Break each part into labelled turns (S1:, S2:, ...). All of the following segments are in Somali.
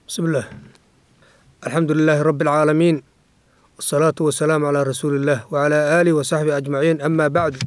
S1: بسم الله الحمد لله رب العالمين والصلاة والسلام على رسول الله وعلى آله وصحبه أجمعين أما بعد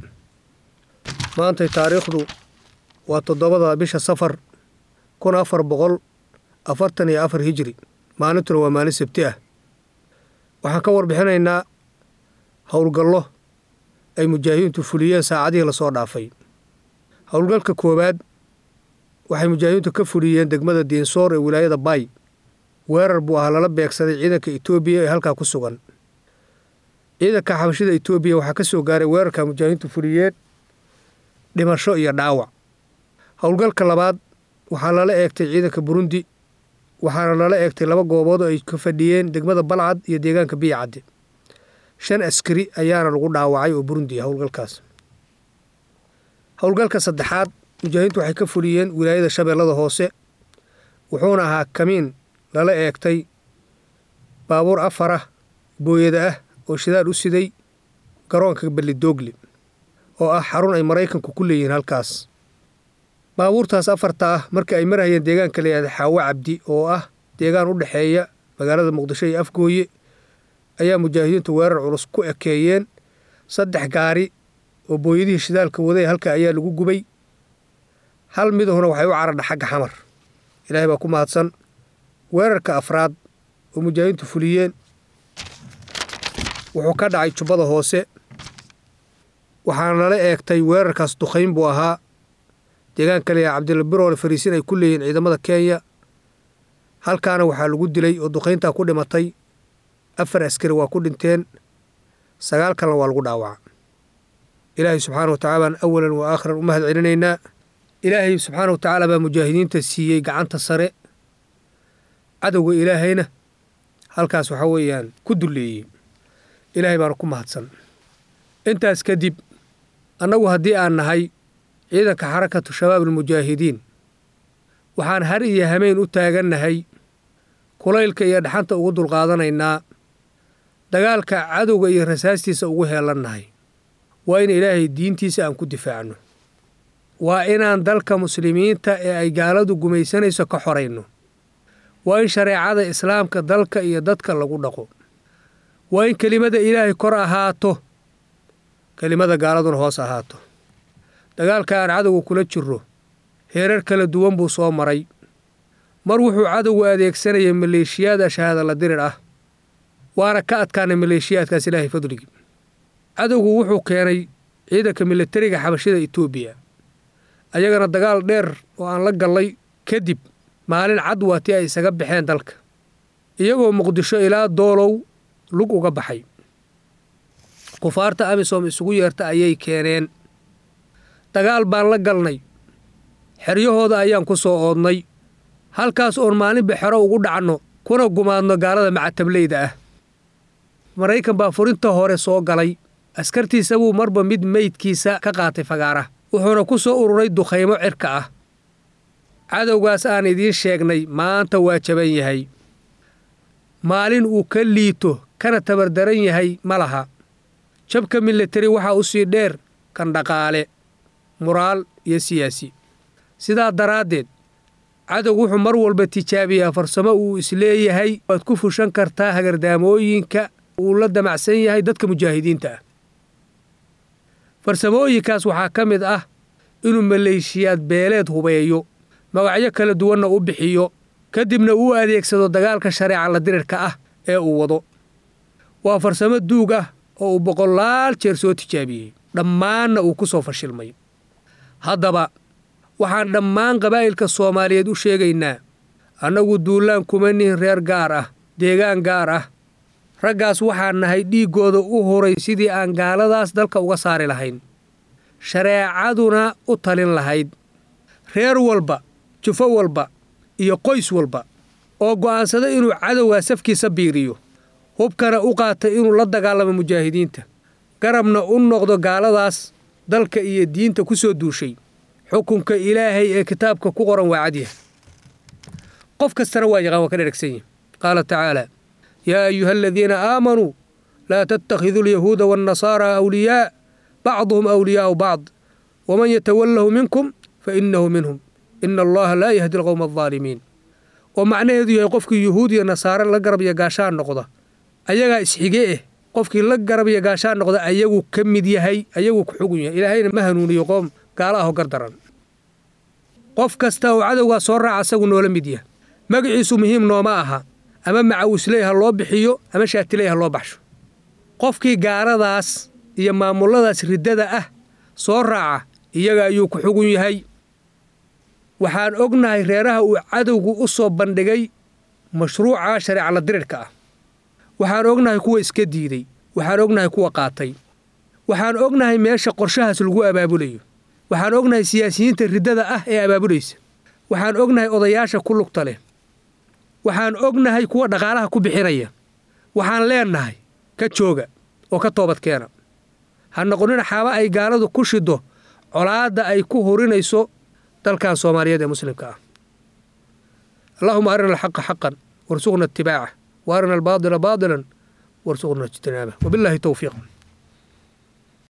S1: ما أنت تاريخ وتضبط بش سفر كن أفر بغل أفرتني أفر هجري ما نتر وما نسبتيه waxaan ka warbixinaynaa howlgallo ay mujaahidiintu fuliyeen saacadihii lasoo dhaafay howlgalka koowaad waxay mujaahidiintu ka fuliyeen degmada diinsoor ee wilaayada baay weerar buu ahaa lala beegsaday ciidanka etoobiya ee halkaa ku sugan ciidanka xabashida etoobiya waxaa ka soo gaaray weerarka mujaahidiintu fuliyeen dhimasho iyo dhaawac howlgalka labaad waxaa lala eegtay ciidanka burundi waxaana lala eegtay laba goobood oo ay ka fadhiyeen degmada balcad iyo deegaanka biyacadde shan askari ayaana lagu dhaawacay oo burundi ah howlgalkaas howlgalka saddexaad mujaahidiintu waxay ka fuliyeen wilaayada shabeellada hoose wuxuuna ahaa kamiin lala eegtay baabuur afar ah booyada ah oo shidaal u siday garoonka ballidoogle oo ah xarun ay maraykanku ku leeyihiin halkaas baabuurtaas afarta ah markii ay marhayeen deegaanka layihahda xaawo cabdi oo ah deegaan u dhexeeya magaalada muqdisho iyo afgooye ayaa mujaahidiintu weerar culus ku ekeeyeen saddex gaari oo booyadihii shidaalka waday halka ayaa lagu gubay hal midahuna waxay u caradha xagga xamar ilaahay baa ku mahadsan weerarka afraad oo mujaahidiintu fuliyeen wuxuu ka dhacay jubbada hoose waxaana lala eegtay weerarkaas dukayn buu ahaa deegaanka leeyaha cabdilla biroole fariisin ay ku leeyihiin ciidamada kenya halkaana waxaa lagu dilay oo dukayntaa ku dhimatay afar askari waa ku dhinteen sagaal kalena waa lagu dhaawaca ilaahay subxaana wa tacala baan awalan wa aakhiran u mahad celinaynaa ilaahay subxaana wa tacaala baa mujaahidiinta siiyey gacanta sare cadowga ilaahayna halkaas waxaa weeyaan ku dulleeyey ilaahay baana ku mahadsan intaas kadib annagu haddii aan nahay ciidanka xarakatu shabaab almujaahidiin waxaan har iyo hameyn u taagannahay kulaylka iyo dhaxanta ugu dulqaadanaynaa dagaalka cadowga iyo rasaastiisa ugu heelannahay waa in ilaahay diintiisa aan ku difaacno waa inaan dalka muslimiinta ee ay gaaladu gumaysanayso ka xorayno waa in shareecada islaamka dalka iyo dadka lagu dhaqo waa in kelimada ilaahay kor ahaato kelimada gaaladuna hoos ahaato dagaalka aan cadowga kula jirro heerar kala duwan buu soo maray mar wuxuu cadowgu adeegsanayay maleeshiyaad ashahaada la dirir ah waana ka adkaanay maleeshiyaadkaas ilaahay fadligii cadowgu wuxuu keenay ciidanka milatariga xabashida etoobiya ayagana dagaal dheer oo aan la gallay kadib maalin cad waatii ay isaga baxeen dalka iyagoo muqdisho ilaa doolow lug uga baxay kufaarta amisom isugu yeerta ayay keeneen dagaal baan la galnay xeryahooda ayaan ku soo oodnay halkaas oon maalinba xero ugu dhacno kuna gumaadno gaalada macatablayda ah maraykan baa furinta hore soo galay askartiisa buu marba mid meydkiisa ka qaatay fagaara wuxuuna ku soo ururay dukhaymo cirka ah cadowgaas aan idiin sheegnay maanta waa jaban yahay maalin uu ka liito kana tabardaran yahay ma laha jabka milatari waxaa u sii dheer kan dhaqaale muraal iyo siyaasi sidaa daraaddeed cadowgu wuxuu mar walba tijaabiyaa farsamo uu isleeyahay waad ku fushan kartaa hagardaamooyinka uu la damacsan yahay dadka mujaahidiinta ah farsamooyinkaas waxaa ka mid ah inuu maleeshiyaad beeleed hubeeyo magacyo kala duwanna u bixiyo kadibna uu adeegsado dagaalka shareeca la dirirka ah ee uu wado waa farsamo duug ah oo uu boqolaal jeer soo tijaabiyey dhammaanna uu ku soo fashilmay haddaba waxaan dhammaan qabaa'ilka soomaaliyeed u sheegaynaa annagu duullaan kuma nihin reer gaar ah deegaan gaar ah raggaas waxaan nahay dhiiggooda u huray sidii aan gaaladaas dalka uga saari lahayn shareecaduna u talin lahayd reer walba jufo walba iyo qoys walba oo go'aansada inuu cadowgaa safkiisa biiriyo hubkana u qaata inuu la dagaalamo mujaahidiinta garabna u noqdo gaaladaas dalka iyo diinta ku soo duushay xukunka ilaahay ee kitaabka ku qoran waa cadyaha qof kastana waa yaqaan waa ka dheragsan yahi qaala tacaala yaa ayuha aladiina aamanuu laa tattakhiduu alyahuuda waannasaaraa awliyaa bacduhum awliyaa'u bacd waman yatawallahu minkum fa innahu minhum ina allaha laa yahdi alqowma aldaalimiin oo macnaheedu yahay qofkii yuhuud iyo nasaare la garab iyo gaashaan noqda ayagaa isxige eh qofkii la garab iyo gaashaan noqda ayagu ka mid yahay ayagu ku xugun yahay ilaahayna ma hanuuniyo qoom gaala ahoo gardaran qof kasta oo cadowgaa soo raaca asagu noola mid yahay magaciisu muhiim nooma aha ama macawisley ha loo bixiyo ama shaatiley ha loo baxsho qofkii gaaladaas iyo maamulladaas riddada ah soo raaca iyaga ayuu ku xugun yahay waxaan ognahay reeraha uu cadowgu u soo bandhigay mashruuca shareecala dirirka ah waxaan ognahay kuwa iska diiday waxaan ognahay kuwa qaatay waxaan ognahay meesha qorshahaas lagu abaabulayo waxaan ognahay siyaasiyiinta riddada ah ee abaabulaysa waxaan ognahay odayaasha ku lugta leh waxaan ognahay kuwa dhaqaalaha ku bixinaya waxaan leennahay ka jooga oo ka toobadkeena ha noqonina xaaba ay gaaladu ku shiddo colaadda ay ku hurinayso dalkan soomaaliyeed ee muslimka ah allaahuma arina alxaqa xaqan warsuqna itibaaca wa arina albaadila baadilan warsuqna ijtinaabah wabilaahi towfiiq